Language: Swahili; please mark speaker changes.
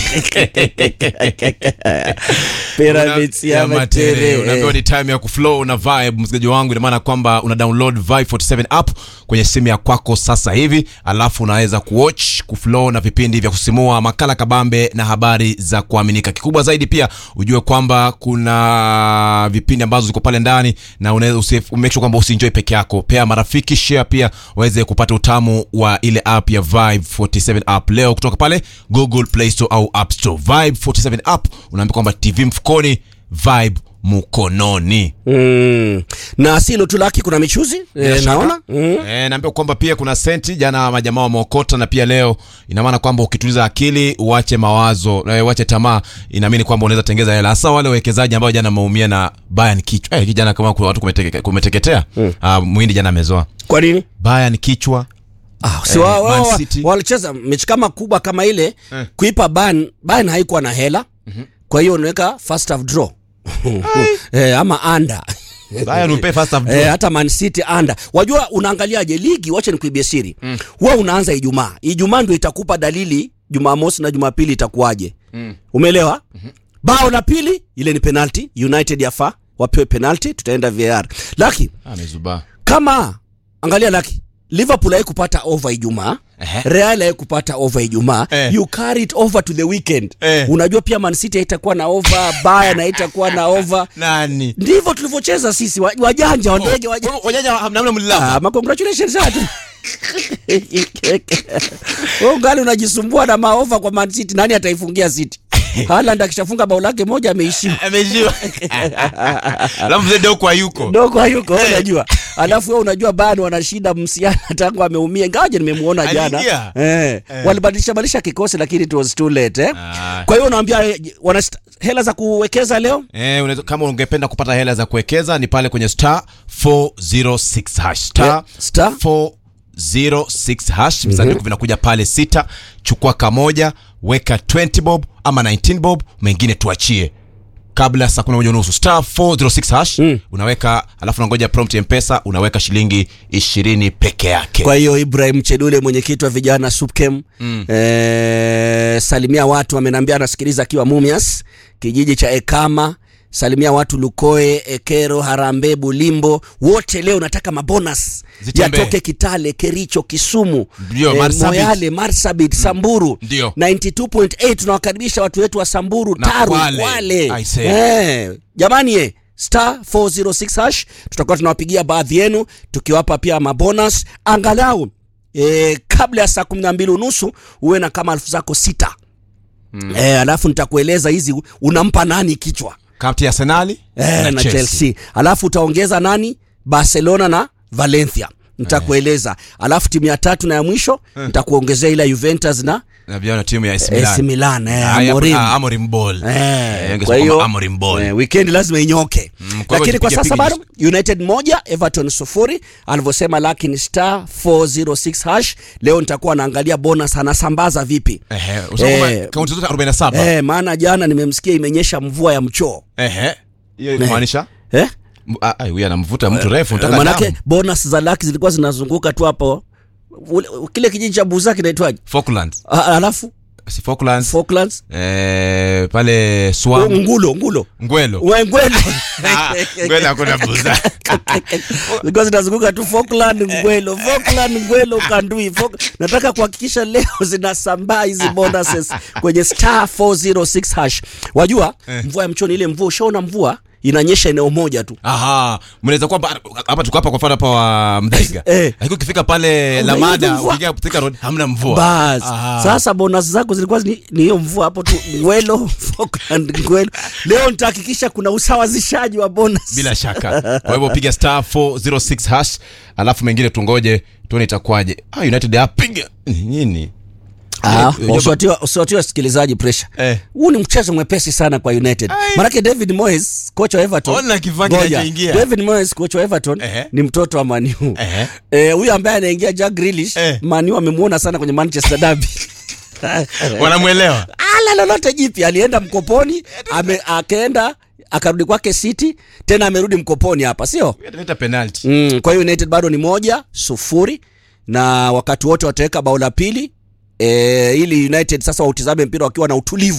Speaker 1: Pyramids ya matere.
Speaker 2: unaambiwa ni time ya kuflow na vibe msikilizaji wangu ina maana kwamba una download vibe 47 app kwenye simu ya kwako sasa hivi alafu unaweza kuwatch kuflow na vipindi vya kusimua makala kabambe na habari za kuaminika kikubwa zaidi pia ujue kwamba kuna vipindi ambazo ziko pale ndani na unaweza usi- make sure kwamba usienjoy peke yako pea marafiki share pia waweze kupata utamu wa ile app ya vibe 47 app leo kutoka pale google play store au app store vibe 47 app unaambia kwamba tv mfukoni vibe mkononi
Speaker 1: Mm. na silo tu laki kuna michuzi e, naona mm.
Speaker 2: E, naambia kwamba pia kuna senti jana majamaa wameokota na pia leo ina maana kwamba ukituliza akili uache mawazo e, uache tamaa inaamini kwamba unaweza tengeza hela hasa wale wawekezaji ambao jana wameumia na Bayern kichwa eh, jana kama kuna watu kumeteke, kumeteketea mm. uh, mwindi jana amezoa
Speaker 1: kwa nini
Speaker 2: Bayern kichwa
Speaker 1: Ah, si
Speaker 2: Eh,
Speaker 1: wa- wa-
Speaker 2: Man
Speaker 1: wa-
Speaker 2: City.
Speaker 1: walicheza mechi kama kubwa kama ile
Speaker 2: Eh.
Speaker 1: kuipa ban ban haikuwa na hela kwa hiyo unaweka first half draw eh, ama anda
Speaker 2: Bayern upe first half
Speaker 1: Eh,
Speaker 2: draw.
Speaker 1: hata Man City anda. Wajua unaangaliaje ligi, wacha nikuibie siri. Mm. Huwa unaanza Ijumaa. Ijumaa ndio itakupa dalili Jumamosi na Jumapili itakuwaje. Mm. Umeelewa? Mm-hmm. Bao la pili ile ni penalty, United yafa wapewe penalty, tutaenda VAR. Laki
Speaker 2: amezubaa
Speaker 1: kama angalia Laki Liverpool haikupata over Ijumaa.
Speaker 2: Ehe.
Speaker 1: Real haikupata over Ijumaa.
Speaker 2: Eh.
Speaker 1: You carry it over to the weekend.
Speaker 2: Eh.
Speaker 1: Unajua pia Man City haitakuwa na over, Bayern haitakuwa na over.
Speaker 2: nani
Speaker 1: Ndivyo tulivyocheza sisi wa- wajanja, wandege wajanja.
Speaker 2: wajanja hamna mlilava
Speaker 1: Ah, ma congratulations hatu. Wewe ungali unajisumbua na maova kwa Man City, nani ataifungia City? Haaland akishafunga bao lake moja ameishiwa.
Speaker 2: amejiwa alafu mzee Doko hayuko
Speaker 1: Dogo hayuko wewe unajua. Alafu wewe unajua bado wana shida msiana tangu ameumia. Ingawaje nimemuona jana.
Speaker 2: Aliingia?
Speaker 1: Eh. Walibadilisha badilisha kikosi lakini it was too late eh.
Speaker 2: Ah.
Speaker 1: Kwa hiyo unaambia eh, wana st- hela za kuwekeza leo?
Speaker 2: Eh, unaweza, kama ungependa kupata hela za kuwekeza ni pale kwenye star 406 hash star,
Speaker 1: Yeah, star.
Speaker 2: 406 hash visanduku vinakuja pale sita chukua kamoja weka 20 bob ama 19 bob mengine tuachie kabla ya saa kumi na moja unusu star 406 hash unaweka alafu unangoja prompt ya mpesa unaweka shilingi ishirini peke yake
Speaker 1: Kwa hiyo Ibrahim Chedule mwenyekiti wa vijana SUPKEM mm. eh, salimia watu amenambia anasikiliza akiwa Mumias kijiji cha Ekama salimia watu Lukoe, Ekero, Harambe, Bulimbo wote leo nataka mabonus
Speaker 2: Zitembee.
Speaker 1: yatoke Kitale, Kericho, Kisumu,
Speaker 2: Ndio, Marsabit.
Speaker 1: Moyale, Marsabit, Samburu
Speaker 2: Ndio.
Speaker 1: 92.8 tunawakaribisha watu wetu wa Samburu,
Speaker 2: Na
Speaker 1: Taru,
Speaker 2: Kwale.
Speaker 1: Kwale.
Speaker 2: I say.
Speaker 1: Eh, jamani ye star 406 hash tutakuwa tunawapigia baadhi yenu tukiwapa pia mabonus angalau e, kabla ya saa kumi na mbili unusu uwe na kama elfu zako sita mm. e, alafu nitakueleza hizi unampa nani kichwa
Speaker 2: kati ya Arsenali
Speaker 1: e, na, Chelsea. alafu utaongeza nani Barcelona na Valencia nitakueleza alafu timu ya tatu na ya mwisho nitakuongezea ile ya Juventus na
Speaker 2: na vijana timu ya AC
Speaker 1: AC
Speaker 2: Milan
Speaker 1: Milan eh,
Speaker 2: Ah, ya-
Speaker 1: Amorim.
Speaker 2: ah, Amorim Ball
Speaker 1: Eh,
Speaker 2: Eh,
Speaker 1: kwa
Speaker 2: ungesema
Speaker 1: hiyo
Speaker 2: kwamba Amorim Ball
Speaker 1: eh, weekend lazima inyoke
Speaker 2: Mm, kwa hivyo
Speaker 1: lakini kwa
Speaker 2: tupige
Speaker 1: sasa
Speaker 2: pigi
Speaker 1: bado United moja Everton sufuri alivyosema lakini star 406 hash leo nitakuwa naangalia bonus anasambaza vipi
Speaker 2: Ehe, usema kwamba
Speaker 1: Eh,
Speaker 2: kaunti zote 47
Speaker 1: eh, maana jana nimemsikia imenyesha mvua ya mchoo
Speaker 2: Ehe. Hiyo inamaanisha
Speaker 1: eh?
Speaker 2: M- ah, ah, huyu anamvuta mtu refu
Speaker 1: Eh,
Speaker 2: nataka
Speaker 1: manake
Speaker 2: damu.
Speaker 1: bonus za laki zilikuwa zinazunguka tu hapo Ule- kile kijiji cha buza kinaitwaje
Speaker 2: Falklands.
Speaker 1: Ah, alafu
Speaker 2: Si Falklands.
Speaker 1: Falklands
Speaker 2: Eh, pale Swam.
Speaker 1: ngulo ngulo
Speaker 2: Ngwelo.
Speaker 1: Ngwelo.
Speaker 2: Ah, Ngwelo hakuna buza.
Speaker 1: zilikuwa zinazunguka tu Falkland Ngwelo, Falkland Ngwelo Kandui. Falk... Nataka kuhakikisha leo zinasambaa hizi bonuses kwenye star 406 hash. Wajua mvua ya mchoni, ile mvua, ushaona mvua inanyesha eneo moja tu
Speaker 2: Aha, mnaweza kuwa hapa- hapa tuko hapa kwa mfano hapa wa Mdaiga.
Speaker 1: Eh.
Speaker 2: Lakini ukifika pale
Speaker 1: Unaiona
Speaker 2: Lamada,
Speaker 1: mvua.
Speaker 2: ukiingia Thika Road hamna mvua.
Speaker 1: bas.
Speaker 2: Aha.
Speaker 1: Sasa bonus zako zilikuwa ni ni hiyo mvua hapo tu Ngwelo, Falkland Ngwelo. Leo nitahakikisha kuna usawazishaji wa bonus.
Speaker 2: Bila shaka. Kwa hivyo piga star 406 hash, alafu mengine tungoje tuone itakuwaje. Ah, United apiga nini?
Speaker 1: Ah,
Speaker 2: Eh,
Speaker 1: usiwatie usiwatie wasikilizaji pressure.
Speaker 2: Eh.
Speaker 1: Huu ni mchezo mwepesi sana kwa United.
Speaker 2: Ai.
Speaker 1: Manake David Moyes, kocha wa Everton.
Speaker 2: Ona kifaa
Speaker 1: Ngoja.
Speaker 2: kinachoingia.
Speaker 1: David Moyes, kocha wa Everton
Speaker 2: Ehe.
Speaker 1: ni mtoto wa Man U.
Speaker 2: Ehe.
Speaker 1: Eh, huyu ambaye anaingia Jack Grealish,
Speaker 2: Eh.
Speaker 1: Man U amemuona sana kwenye Manchester Derby.
Speaker 2: Wanamwelewa.
Speaker 1: Ala lolote jipya, alienda mkoponi, ame, akaenda akarudi kwake City, tena amerudi mkoponi hapa, sio?
Speaker 2: Ataleta penalty.
Speaker 1: Mm, kwa hiyo United bado ni moja sufuri na wakati wote wataweka bao la pili e, ili United sasa wautizame mpira wakiwa na utulivu